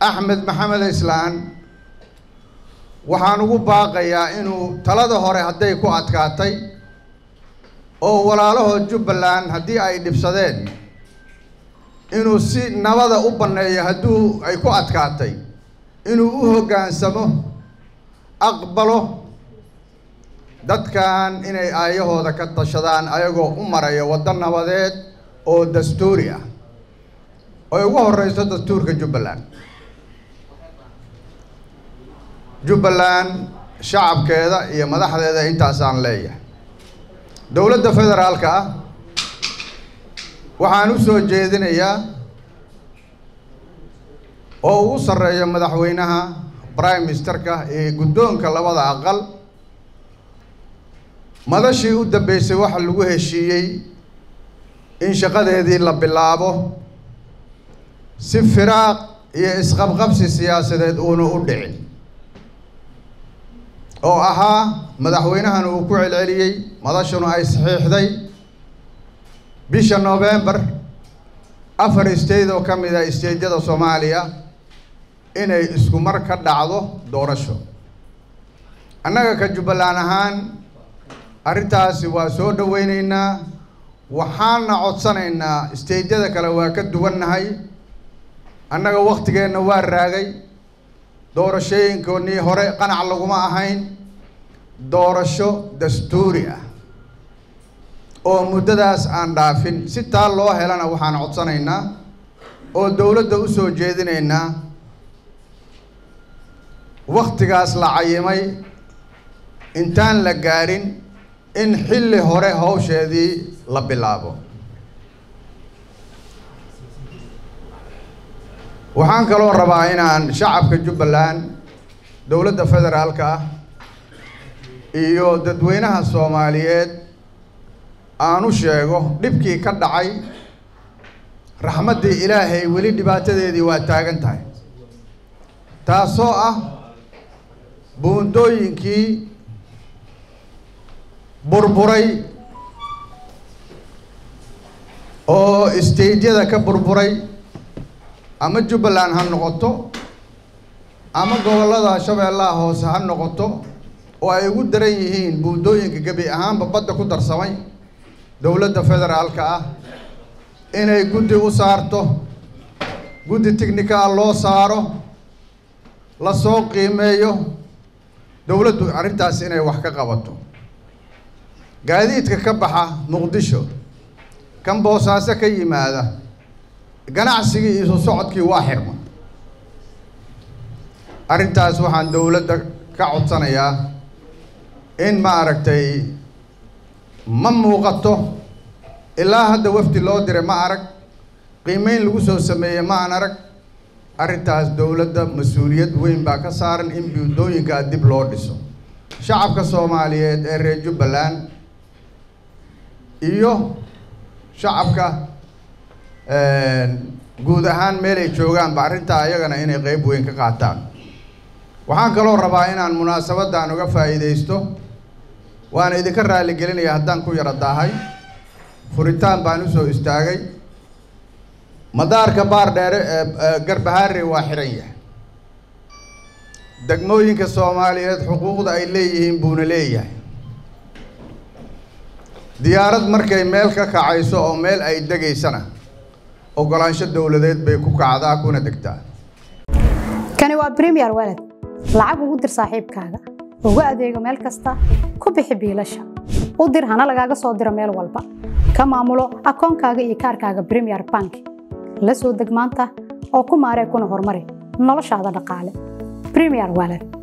axmed maxamed islaan waxaan ugu baaqayaa inuu talada hore hadday ku adkaatay oo walaalahood jubbaland haddii ay dhibsadeen inuu si nabada u banneeyo hadduu ay ku adkaatay inuu u hoggaansamo aqbalo dadkan inay aayahooda ka tashadaan ayagoo u maraya waddo nabadeed oo dastuuri ah oy ugu horeyso dastuurka jubbaland jubbaland shacabkeeda iyo madaxdeeda intaasaan leeyahay dowladda federaalka ah waxaan u soo jeedinayaa oo ugu sarreeya madaxweynaha prime ministerka ee guddoonka labada aqal madashii u dambeysay waxa lagu heshiiyey in shaqadeedii la bilaabo si firaaq iyo isqabqabsi siyaasadeed uuna u dhicin oo ahaa madaxweynahan uu ku celceliyey madashuna ay saxiixday bisha november afar state oo ka mid ah stateyada soomaaliya inay isku mar ka dhacdo doorasho annaga ka jubbaland ahaan arrintaasi waa soo dhaweyneynaa waxaana codsanaynaa stateyada kale waa ka duwannahay annaga waktigeenna waa raagay doorashooyinkoonnii hore qanac laguma ahayn doorasho dastuuri ah oo muddadaas aan dhaafin si taa loo helana waxaan codsanaynaa oo dowladda u soo jeedinaynaa waktigaas la cayimay intaan la gaarin in xilli hore hawsheedii la bilaabo waxaan kaloo rabaa inaan shacabka jubbaland dowladda federaalka ah iyo dadweynaha soomaaliyeed aan u sheego dhibkii ka dhacay raxmaddii ilaahay weli dhibaatadeedii waa taagan tahay taasoo ah buundooyinkii burburay oo staydyada ka burburay ama jubbaland ha noqoto ama gobollada shabeellaha hoose ha noqoto oo ay ugu daran yihiin buundooyinka gebi ahaanba badda ku darsamay dowladda federaalka ah inay guddi u saarto guddi technical loo saaro lasoo qiimeeyo dowladdu arrintaas inay wax ka qabato gaadiidka ka baxa muqdisho kan boosaaso ka yimaada ganacsigii isu socodkii waa xirma arrintaas waxaan dowladda ka codsanayaa in ma aragtay ma muuqato ilaa hadda wafdi loo diray ma arag qiimeyn lagu soo sameeyey ma aan arag arrintaas dowladda mas-uuliyad weyn baa ka saaran in buundooyinkaa dib loo dhiso shacabka soomaaliyeed ee reer jubbaland iyo shacabka guud ahaan meelay joogaanba arrintaa ayagana inay qeyb weyn ka qaataan waxaan kaloo rabaa inaan munaasabaddan uga faa'iidaysto waana idinka raali gelinaya haddaan ku yaro daahay furitaan baan usoo istaagay madaarka baar dheere ee garbahaare waa xiran yahay degmooyinka soomaaliyeed xuquuqda ay leeyihiin buuna leeyahay diyaarad markay meel ka kacayso oo meel ay degaysana ogolaansho dowladeed bay ku kacdaa kuna degtaa kani waa premier walad lacag ugu dir saaxiibkaaga ugu adeego meel kasta ku bixi biilasha u dir hana lagaaga soo diro meel walba ka maamulo akoonkaaga iyo kaarkaaga premier bank la soo deg maanta oo ku maaree kuna horumari noloshaada dhaqaale premier walad